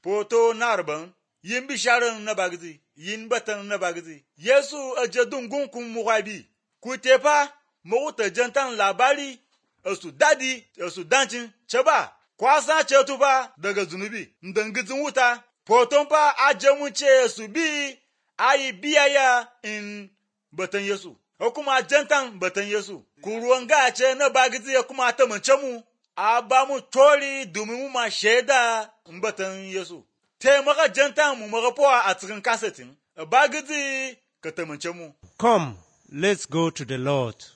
poto narban yin bisharin na bagzi yin batan na bagzi yesu a jadun gunkun mugabi ku tefa mawuta jantan labari su dadi su dancin ce ba kwasa ce tufa daga zunubi ndangizin wuta poton fa ajamun ce su bi ayi biyaya in batan yesu ko kuma jantan batan yesu ku ruwan gace na bagizi ya kuma ta mance mu a ba mu tori domin mu ma shaida in batan yesu te maka jantan mu maka powa a cikin kasetin bagizi ka tamance mu Come, let's go to the Lord.